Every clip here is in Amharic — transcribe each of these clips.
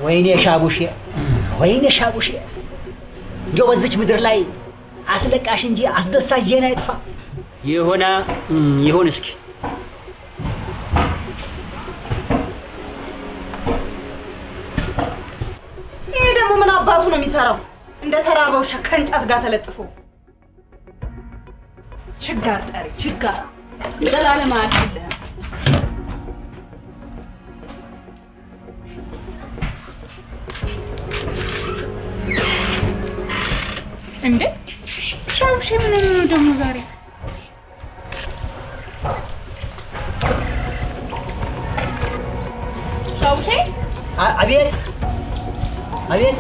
ወይኔ ሻቡሼ፣ ወይኔ ሻቡሼ፣ እንደው በዚች ምድር ላይ አስለቃሽ እንጂ አስደሳች ዜና አይጥፋ። ይሁና ይሁን እስኪ ይሄ ደግሞ ምን አባቱ ነው የሚሰራው? እንደ ተራበው ውሻ ከእንጨት ጋር ተለጥፎ ችጋር ጠሪ ችጋር ዘላለም አያልፍልህም። እንዴ ሻውሽ ምን ነው ደግሞ ዛሬ? ሻውሼ አ- አቤት አቤት።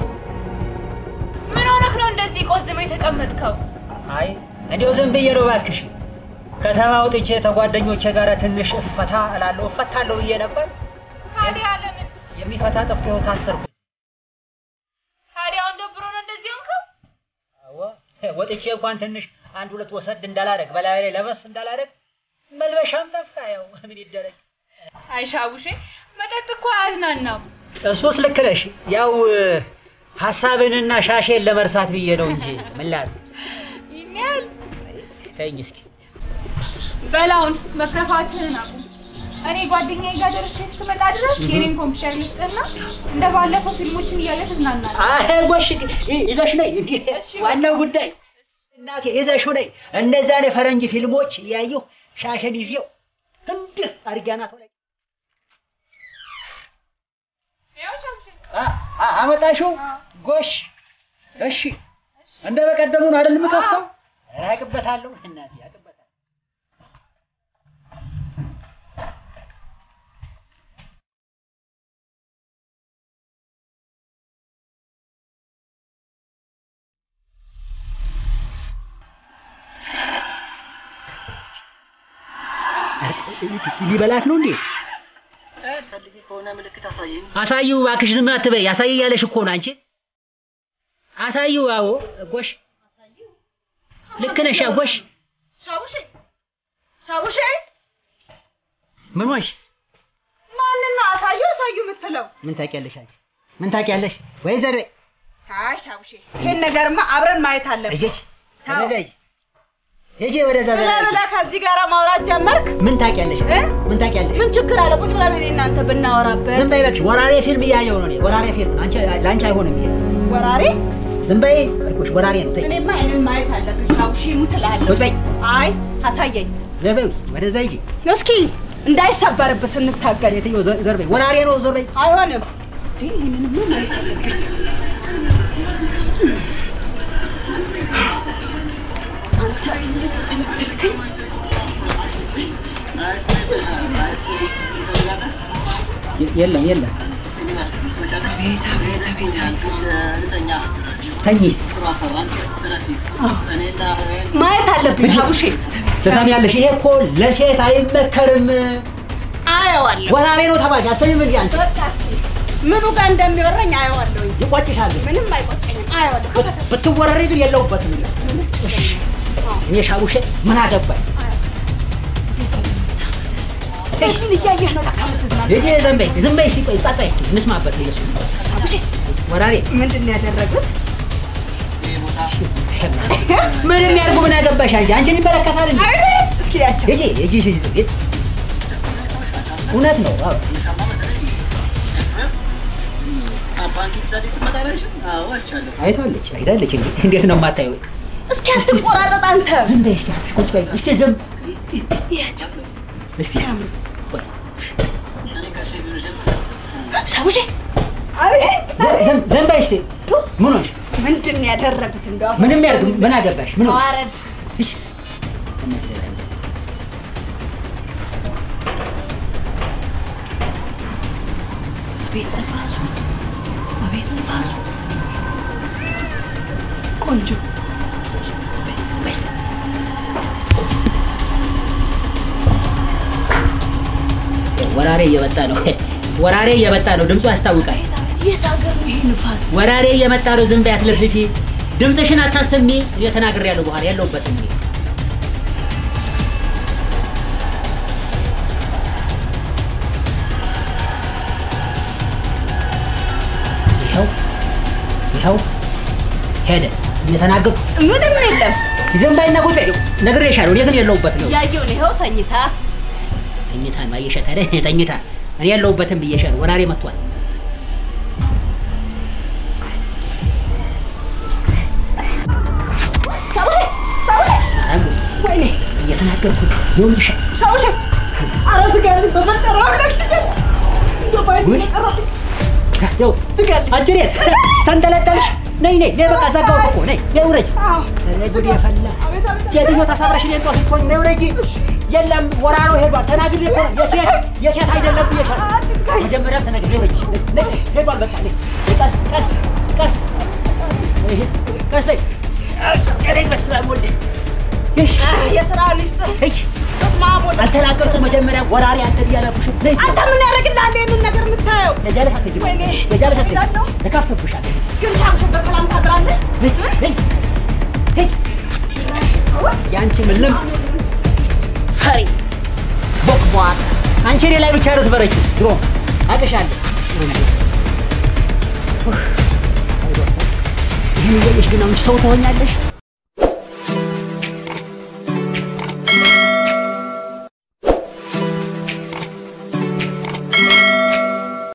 ምን ሆነህ ነው እንደዚህ ቆዝመህ የተቀመጥከው? አይ እንዲያው ዝም ብዬ ነው እባክሽ። ከተማ ወጥቼ ተጓደኞቼ ጋር ትንሽ እፈታ እላለሁ እፈታለሁ ብዬ ነበር። ታዲያ ለምን የሚፈታ ጠፍቶ ይኸው ታሰርኩ። ታዲያ አሁን ደብሮ ነው እንደዚህ ሆንከው? አዎ ወጥቼ እንኳን ትንሽ አንድ ሁለት ወሰድ እንዳላረግ በላይ ላይ ለበስ እንዳላረግ መልበሻም ጠፋ። ያው ምን ይደረግ። አይ ሻውሼ መጠጥ እኮ አያዝናናም። እሱስ ልክ ነሽ። ያው ሀሳብንና ሻሼን ለመርሳት ብዬ ነው እንጂ ምን ላድርግ። ይህን ያህል ተይኝ እስኪ። በላውን መከፋትህን አቁም። እኔ ጓደኛዬ ጋር ደርሼ እስክመጣ ድረስ የኔን ኮምፒውተር ልስጥና እንደ ባለፈው ፊልሞችን እያየ ትዝናናለህ። አሄ ጎሽ ይ- ይዘሽ ነይ። እንዴ እሺ፣ ዋናው ጉዳይ እናቴ ይዘሽው ነይ። እነዛን የፈረንጅ ፊልሞች እያየሁ ሻሸን ይዤው እንድህ አድርጊያናት ላይ ያው ሻውሼ አ- አ- አመጣሽው ጎሽ። እሺ እንደ በቀደሙ ነው አይደል የምከፍተው? ኧረ አቅበታለሁ እናቴ አቅበታለሁ። ሊበላት ነው እንዴ? ፈልጊ ከሆነ ምልክት አሳየኝ። አሳዩ እባክሽ፣ ዝም አትበይ። አሳይ እያለሽ እኮ ነው አንቺ። አሳዩ። አዎ ጎሽ፣ ልክ ነሽ። አዎ ጎሽ። ሻቡሼ ሻቡሼ ምን ሆንሽ? ማንን ነው አሳዩ አሳዩ የምትለው? ምን ታውቂያለሽ አንቺ? ምን ታውቂያለሽ? ወይ ዘር አይ ሻቡሼ ይሄን ነገርማ አብረን ማየት አለብን። እጄች ተው። ወደዛ ሂጂ፣ ሂጂ ወደዛ ብለህ በላይ ብለህ ከዚህ ጋር ማውራት ጀመርክ? ምን ታውቂያለሽ? እ? ምን ታውቂያለሽ? ምን ችግር አለ? ቁጭ ብለን እኔ እናንተ ብናወራበት። ዝም በይ እባክሽ። ወራሬ ፊልም እያየሁ ነው እኔ። ወራሬ ፊልም አንቺ ለአንቺ አይሆንም ይሄ። ወራሬ ዝም በይ አልኩሽ። ወራሬ ነው። ተይ እኔማ ይሄንን ማየት አለብን። ሻቡሼ ሙት እልሃለሁ። ቁጭ በይ። አይ አሳየኝ ዘር በይ ወደዛ ሂጂ። እስኪ እንዳይሰበርብህ ስንታገል። ሴትዮ ዘ- ዘር በይ። ወራሬ ነው። ዞር በይ። አይሆንም። እንዴ ይሄንንማ ማየት አለብኝ። አንተ የ- የለም የለም። ተኝ እስኪ። ማየት አለብኝ ሻቡሼ። ትሰሚያለሽ? ይሄ እኮ ለሴት አይመከርም። አየዋለሁ። ወራሬ ነው ተባለ። አሰሚም እንዴ አንቺ በቃ እስኪ ምኑ ጋር እንደሚወረኝ አየዋለሁኝ። ይቆጭሻል። ምንም አይቆጨኝም። አየዋለሁ። ብት- ብትወረሪ ግን የለውበትም። እኔ ሻቡሼ ምን አገባኝ? እሱን እያየህ ነው ለካ የምትዝናናው። ልጄ ዝም በይ ዝም በይ። ሲቆይ ጸጥ በይ እንስማበት። ኢየሱስ ሻቡሼ ወራሬ ምንድን ነው ያደረጉት? ምንም ያርጉ ምን አገባሽ አንቺ? አንቺን ይመለከታል እንዴ? አቤት! እስኪ ያቸው ሂጂ ሂጂ ሂጂ ሂጂ። እውነት ነው። አዎ አይታለች አይታለች። እንዴ እንዴት ነው የማታየው? እስኪ አትቆራጠጥ አንተ። ዝም በይ እስኪ ቁጭ በይ እስኪ ዝም ያቸው እስኪ ቆይ። ሻቡሼ አቤት! ዝም- ዝም- ዝም በይ እስኪ ምን ሆንሽ? ምንድን ነው ያደረጉት? እንደው ምንም ያርግ ምን አገባሽ? ምን ሆንሽ? ተዋረድ። እሺ። አቤት ንፋሱ! አቤት ንፋሱ! ቆንጆ ወራሬ እየመጣ ነው። ወራሬ እየመጣ ነው። ድምፁ ያስታውቃል። የት ሀገር ነው ይህ ንፋስ? ወራሬ እየመጣ ነው። ዝም በይ አትለፍልፊ። ድምፅሽን አታሰሚ። እኔ ተናግሬያለሁ። በኋላ ያለሁበትም እኔ ሰው ሄደ እየተናገርኩ ምንም የለም። ዝም በይና ቁጭ በይ። ነግሬሻለሁ። እኔ ግን የለሁበትም ነው ያየው ነው ይኸው ተኝታ ተኝታ ማየሸት አይደል? ተኝታ እኔ የለሁበትም ብዬሻለሁ። ወራሬ መጥቷል። ሻውሼ ሻውሼ ሰላም ወይኔ እየተናገርኩ ነው። ይኸውልሽ ሻውሼ ኧረ ዝጋልኝ በፈጠረው አምላክ ዝጋልኝ። እንደው ባይኔ ውይ። የቀረብኝ ያው ዝጋልኝ። አጅሬት ተንጠለጠልሽ። ነይ ነይ ነይ፣ በቃ ዘጋሁት እኮ ነይ ነይ ውረጅ። አዎ ኧረ ጉድ የፈላ አቤት አቤት ሴትዮ ተሳብረሽ እኔን ጧት ስትሆኝ ነይ ውረጂ። የለም ወራሮ ሄዷል። ተናግሬ እኮ ነው የሴት የሴት አይደለም ብዬሻለሁ። መጀመሪያም ተናግሬ ውረጂ። ነይ ሄዷል። በቃ ነይ ቀስ ቀስ ቀስ ይሄ ቀስ በይ። ኧረ በስመ አብ ወልድ ይህ የስራ ሊስጥ እጅ በስመ አብ ወልድ አልተናገርኩም። መጀመሪያ ወራሪ አንተ እያለኩሽ ነይ አንተ ምን ያደርግልሃል ይህንን ነገር የምታየው? ነጃለሽ አትሄጂም። ወይኔ፣ ነጃለሽ አትሄጂም። እላለሁ። እከፍትብሻለሁ። ግን ሻምሽ በሰላም ታድራለህ? ነይ ነይ ነይ ያንቺ ምንም ፈሪ ቦክቧት አንቺ እኔ ላይ ብቻ ነው ትበረችው። ድሮ አቅሻለሁ። ይህን እያየሽ ግን አሁን ሰው ትሆኛለሽ።